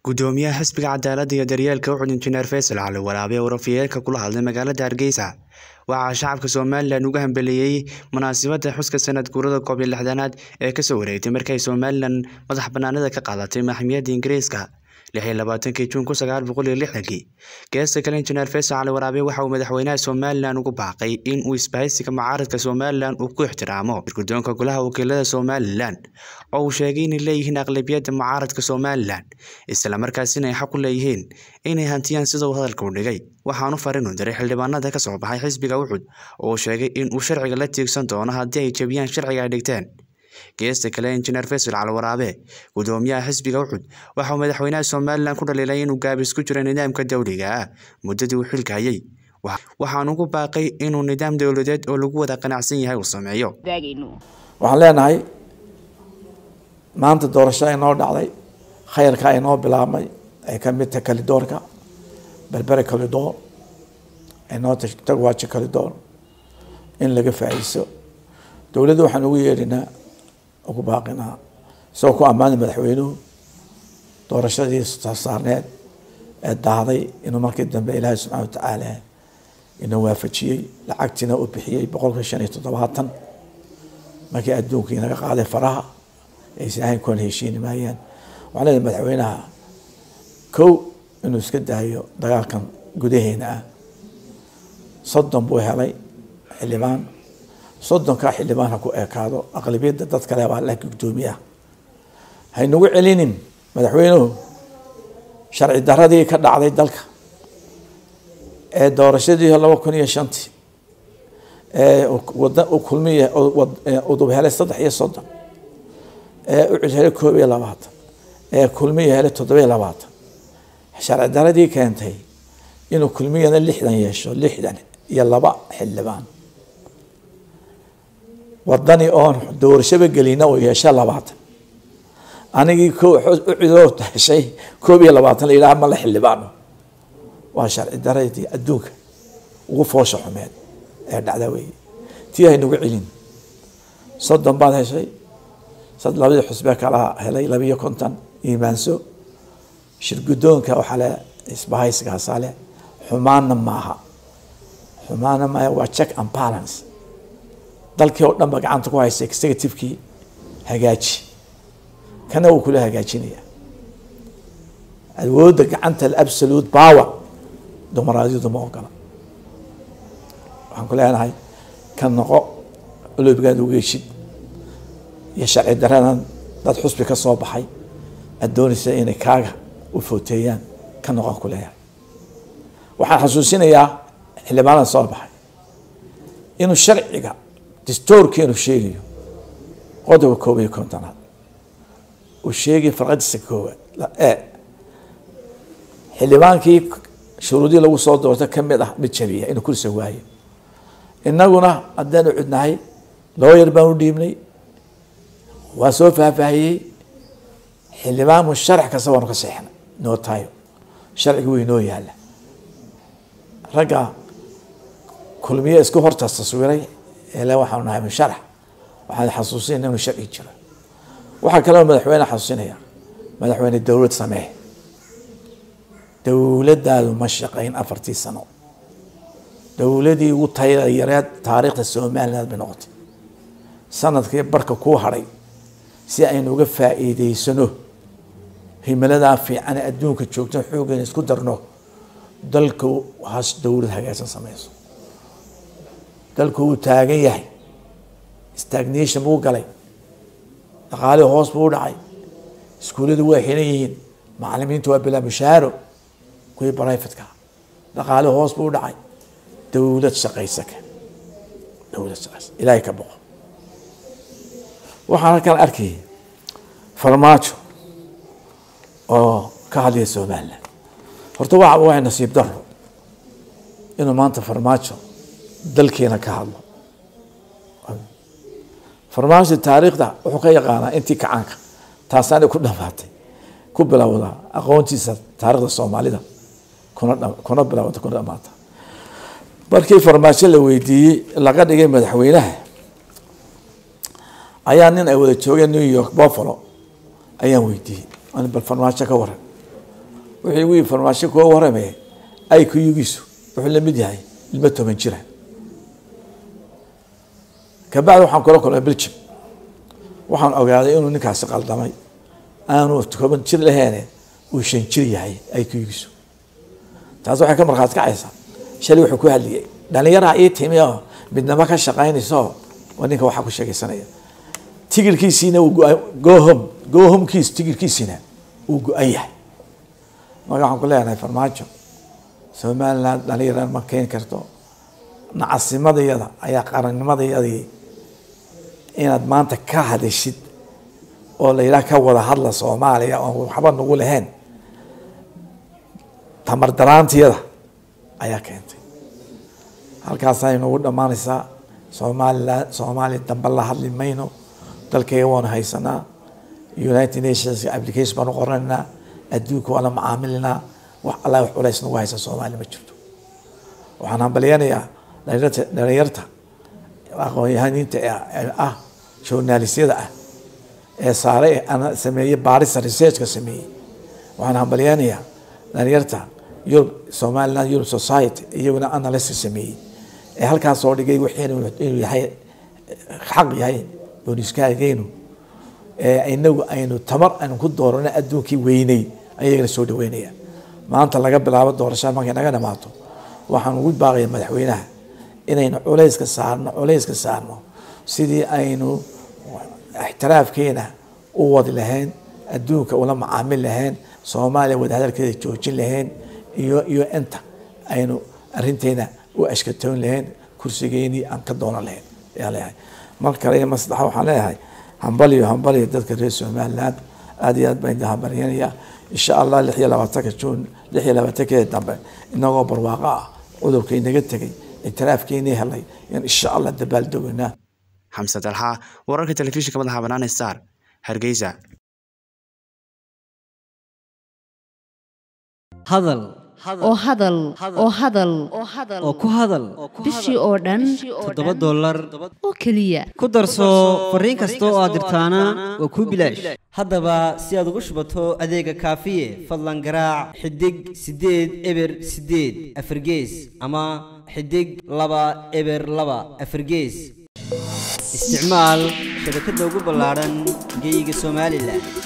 gudoomiyaha xisbiga cadaaladda iyo daryeelka uxud injineer faysal cali waraabe oo warafiyeelka kula hadlay magaalada hargeysa waxaa shacabka somalilan uga hambeliyey munaasabadda xuska sanad guurada koob iyo lixdanaad ee kasoo wareegtay markay somalilan madax banaanida ka qaadatay maxkamiyadda ingiriiska lix iyo labaatankii juun kun sagaal boqol iyo lixdankii geesta kale injineer faysal cali waraabe waxa uu madaxweynaha somalilan ugu baaqay in uu isbahaysiga mucaaradka somalilan uu ku ixtiraamo guddoonka golaha wakiilada somalilan oo uu sheegay inay leeyihiin aqlabiyadda mucaaradka somalilan islamarkaasina ay xaq u leeyihiin inay hantiyaan sida uu hadalka u dhigay waxaanu farin u diray xildhibaanada ka soo baxay xisbiga uxud oo uu sheegay in uu sharciga la tiigsan doono haddii ay jebiyaan sharciga ay dhigteen geesta kale injineer faysal cali waraabe gudoomiyaha xisbiga uxud waxa uu madaxweynaha somalilan ku dhaliilay inuu gaabis ku jiro nidaamka dowliga ah muddadii uu xilka hayay waxaanu ku baaqay inuu nidaam dowladeed oo lagu wada qanacsan yahay uu sameeyo waxaan leenahay maanta doorasho inoo dhacday khayrka inoo bilaabmay ay ka mid tahay kalidoorka berbere kalidoor inoo tagwaajo kalidoor in laga faa'iiso dowladda waxaan ugu yeedhinaa ugu baaqinaa isagoo ku ammaanay madaxweynuhu doorashadii saarneed ee dahday inuu markii dambe ilaahay subxana watacaala inuu waafajiyey lacagtiina uu bixiyey boqolka shan iyo toddobaatan markii adduunkii naga qaaday faraha aysan ahayn kuwan heshiini maayaan waxaan leedahay madaxweynaha kow inuu iska daayo dagaalkan gudaheena ah soddon buu helay xildhibaan soddonkaa xildhibaan ha ku ekaado aqlabiyadda dad kale baa la gudoomiyaha haynagu celinin madaxweynuhu sharci daradii ka dhacday dalka ee doorashadii laba kun iyo shantii ee wada kulmiy udub helay saddex iyo soddon ee ucud helay koob iyo labaatan ee kulmiya helay toddoba iyo labaatan sharci daradii keentay inuu kulmiyana lixdan yeesho lixdan iyo laba xildhibaan wadani oon doorashaba gelina oo yeesha labaatan anigii ucidoo heshay koob iyo labaatan la yidhaha mala xildhibaano waa sharci daradii adduunka ugu foosha xumeed ee dhacda weeye tii haynagu celin soddon baad heshay labadii xusbe kala helay labiiyo konton iimaanso shirgudoonka waxaa le isbahaysigaasa le xumaanna maaha xumaanna maaha waa check and balance dalkii oo dhan ba gacanta ku haysa executivekii hagaaji kana wuu kula hagaajinaya awoodda gacanta absolute power dumaraadiyadu ma ogola waxaan ku leenahay ka noqo oloobigaad ugu heshid iyo sharci daradan dad xusbi ka soo baxay aad doonaysa inay kaaga u footeeyaan ka noqon ku leeyahay waxaan xasuusinayaa xildhibaanada soo baxay inuu sharciga distoorkeenu sheegayo qodobka koob iyo kontonaad uu sheegay farqadiisa koowaad e xildhibaankii shuruudii lagu soo doorta kamid ah mid jabiya inuu kursa waayo inaguna haddaan ucudnahay looyar baan u dhiibnay waa soo faahfaahiyey xildhibaanmu sharax kasta waanu ka seexnay noo tayo sharciga wey noo yaala ragga kulmiye isku horta taswiray ele waxaanu nahay musharax waxaan xasuusinayna inuu sharci jiro waxaa kaloo madaxweyne xasuusinaya madaxweyne dowlad samee dowladdaadu ma shaqayn afartii sano dowladii ugu tayada yareed taariikhda somaliland bay noqotay sanadkii barka kuu hadhay si aynu uga faa'iideysano himiladaa fiican ee adduunka joogto xooggeena isku darno dalka has dowlad hagaagsan sameyso dalku wuu taagan yahay stagnation buu galay dhaqaalihii hoos buu u dhacay iskuulladu waa xiran yihiin macalimiintu waa bilaa mushaaro kuwii brifatka dhaqaalihii hoos buu u dhacay dowlad shaqaysaka dowlad shaqaysa ilaahay ka boqo waxaan halkan arkayay farmaajo oo ka hadlaya somaliland horta waa waa nasiib daro inuu maanta farmaajo dalkeena ka hadlo farmaajo taariikhda wuxuu ka yaqaanaa intii kacaanka taasaana ku dhamaatay ku bilowdaa aqoontiisa taarikhda soomaalida kuna kuna bilowda kuna dhamaata markii farmaajo la weydiiyey laga dhigay madaxweynaha ayaa nin ay wada joogeen new york buffalo ayaan weydiiyey bal farmaajo ka waran wixii wii farmaasho kuwa waramaya ay kuyugiisu wuxuu lamid yahay ilmo toban jira kabacdi waxaan kula kulmay belgium waxaan ogaaday inuu ninkaasi qaldamay aanu toban jir laheene uu shan jir yahay ay kuyugiisu taas waxay ka markhaati kacaysaa shalay wuxuu ku hadliyay dhalinyaraha ii timi oo midnamo ka shaqaynayso waa ninka waxaa ku sheegaysanaya tigirkiisiina uu gohom gohomkiis tigirkiisiina uu go-an yahay marka waxaan ku leenahay farmaajo somaliland dhalinyarana ma keeni karto nacasimadayada ayaa qarannimadayadii inaad maanta ka hadashid oo la yidhaha ka wada hadla soomaaliya oon waxba nagu lahayn tamar daraantiyada ayaa keentay halkaasay nagu dhammaanaysaa somaliland soomaaliya dambe la hadli mayno dalkayga waanu haysanaa united nations application baanu qoranaynaa adduunka waa la macaamilinaa wax alla wax culays nagu haysa soomaaliya ma jirto waxaan hambalyanayaa dhalinyarta dhalinyarta aqoon-yahaniinta ah journalistyada ah ee saare ana sameeyey baarista researchka sameeyey waxaan hambalyanayaa dhalinyarta yurub somaliland europe society iyaguna analysis sameeyey ee halkaas soo dhigay wixiinu inuu yahay xaq yahay booniskaageenu ee inagu aynu tamar aynu ku doorano adduunkii weynay ayagana soo dhaweynaya maanta laga bilaabo doorashada markay naga dhamaato waxaan ugu baaqaya madaxweynaha inaynu culayska saarno culayska saarno sidii aynu ixtiraafkeena u wadi lahayn adduunka ula macaamil lahayn soomaaliya wadahadalkeeda joojin lahayn iyo iyo inta aynu arinteena u ashkatoon lahayn kursigeenii aan ka doonan lahayn ayaa leeyahay mar kale iyo maslaxa waxaan leeyahay hambaliyo hambaliyo dadka reer somaliland aada iyo aad baan idin hambalyanaya insha allah lix iyo labaatanka juun lix iyo labaatankeeda dambe inagoo barwaaqo ah cudurka inaga tegay ictiraafkeenii helay in insha allah dabaaldogaynaa xamse dalxa wararka telefishinka madaxa bannaan star hargeysa hadal oo hadal oo hadal oo ku hadal bishii oo dhan toddoba dollar oo keliya ku darso fariin kasta oo aad dirtaana waa kuu bilaash haddaba si aad ugu shubato adeega kaafiye fadlan garaac xidig siddeed eber siddeed afargees ama xidig laba eber laba afargees isticmaal shabakadda ugu ballaadhan geyga somalilan